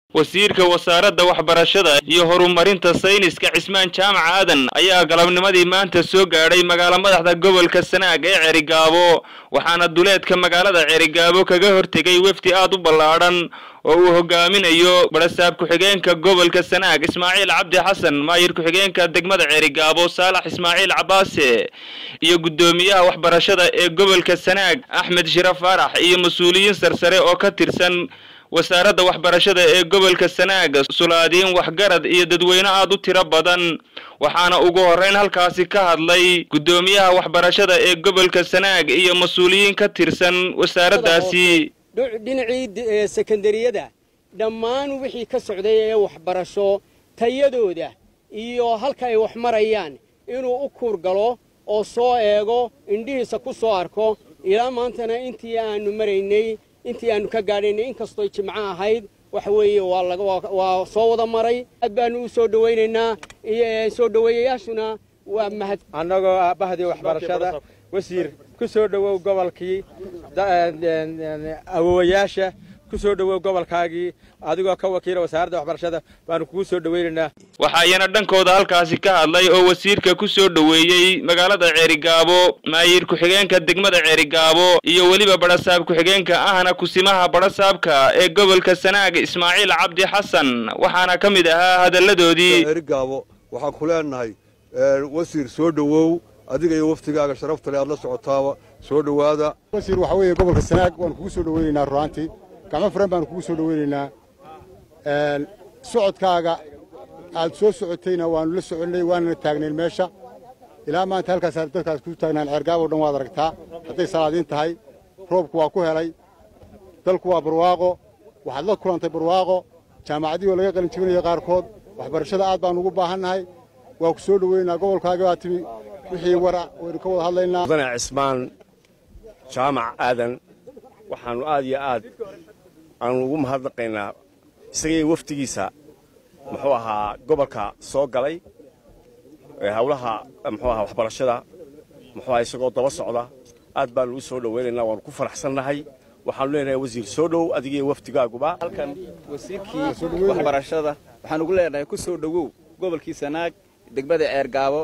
wasiirka wasaaradda waxbarashada iyo horumarinta sayniska cismaan jaamac aadan ayaa galabnimadii maanta soo gaadhay magaalo madaxda gobolka sanaag ee cerigaabo waxaana duleedka magaalada cerigaabo kaga hortegay wefdi aad u ballaadhan oo uu hogaaminayo barasaab ku-xigeenka gobolka sanaag ismaaciil cabdi xasan maayir ku-xigeenka degmada cerigaabo saalax ismaaciil cabaase iyo guddoomiyaha waxbarashada ee gobolka sanaag axmed shira faarax iyo mas-uuliyiin sarsare oo ka tirsan wasaaradda waxbarashada ee gobolka sanaag sulaadiin waxgarad iyo dadweyne aad u tiro badan waxaana ugu horreyn halkaasi ka hadlay guddoomiyaha waxbarashada ee gobolka sanaag iyo mas-uuliyiin ka tirsan wasaaraddaasi dhinacii sekondariyada dhammaan wixii ka socday ee waxbarasho tayadooda iyo halka ay wax marayaan inuu u kuurgalo oo soo eego indhihiisa ku soo arko ilaa maantana intii aanu maraynay intii aanu ka gaadhaynay inkastoo jimco ahayd waxa weeye waa soo wada maray aad baanu u soo dhawaynaynaa soo dhaweeyayaashuna waa mahad annagoo aabahdii waxbarashada wasiir ku soo dhowow gobolkii awowayaasha ku soo dhowow gobolkaagii adigoo ka wakiila wasaaradda waxbarashada baanu kugu soo dhawaynaynaa waxaayana dhankooda halkaasi ka hadlay oo wasiirka ku soo dhoweeyey magaalada ceerigaabo maayir ku-xigeenka degmada ceerigaabo iyo weliba badhasaab ku-xigeenka ahna kusimaha badhasaabka ee gobolka sanaag ismaaciil cabdi xasan waxaana ka mid ahaa hadalladoodii ceerigaabo waxaan ku leenahay wasiir soo dhowow adiga iyo waftigaaga sharafta le aad la socotaaba soo dhowaada wasiir waxaa weeye gobolka sanaag waanu kugu soo dhaweynaynaa ruaantii gacmo furan baanu kugu soo dhaweynaynaa socodkaaga aad soo socotayna waanu la soconnay waanana taagnayn meesha ilaa maanta halkaas dadkaas ku taagnaan ceergaabo dhan waad aragtaa hadday salaadiin tahay roobku waa ku helay dalku waa barwaaqo waxaad la kulantay barwaaqo jaamacadihii oo laga qalin jibinayo qaarkood waxbarashada aad baanu ugu baahannahay waa ku soo dhaweynaynaa gobolkaaga baa timi wixii wara waynu ka wada hadlaynaa mudane cismaan jaamac aadan waxaannu aad iyo aad aanu ugu mahadnaqaynaa isagii wafdigiisa muxuu ahaa gobolka soo galay hawlaha muxuu ahaa waxbarashada muxuu ahaa isagoo daba socda aad baanu u soo dhowaynaynaa waanu ku faraxsannahay waxaanu leenahay wasiir soo dhow adigiyo wafdigaaguba halkan wasiirkii waxbarashada waxaan ugu leenahay ku soo dhowow gobolkii sanaag degmada ceergaabo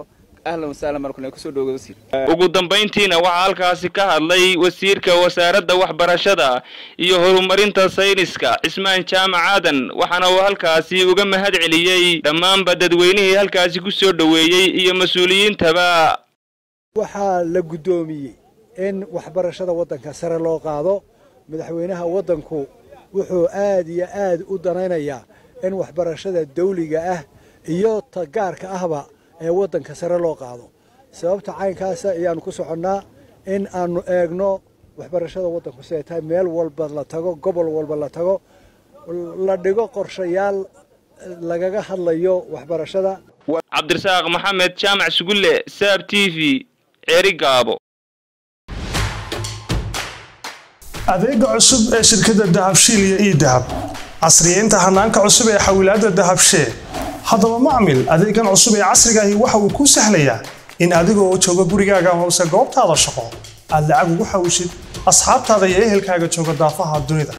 ugu dambayntiina waxaa halkaasi ka hadlay wasiirka wasaaradda waxbarashada iyo horumarinta sayniska cismaan jaamac aadan waxaana uu halkaasi uga mahad celiyey dhammaanba dadweynihii halkaasi ku soo dhoweeyey iyo mas-uuliyiintaba waxaa la guddoomiyey in waxbarashada waddanka sare loo qaado madaxweynaha waddanku wuxuu aad iyo aad u danaynayaa in waxbarashada dawliga ah iyo ta gaarka ahba ee waddanka sare loo qaado sababta caynkaasa ayaannu ku soconnaa in aannu eegno waxbarashada waddanku siday tahay meel walba la tago gobol walba la tago la dhigo qorshayaal lagaga hadlayo waxbarashada cabdirasaaq maxamed jaamac sugulle saab t v ceerigaabo adeega cusub ee shirkadda dahabshiil iyo ii dahab casriyeynta hanaanka cusub ee xawilaadda dahabshee haddaba macmil adeegan cusub ee casrigaahi waxa uu kuu sahlayaa in adigoo jooga gurigaaga amase goobtaada shaqo aad lacag ugu xawishid asxaabtaada iyo ehelkaaga jooga daafaha dunida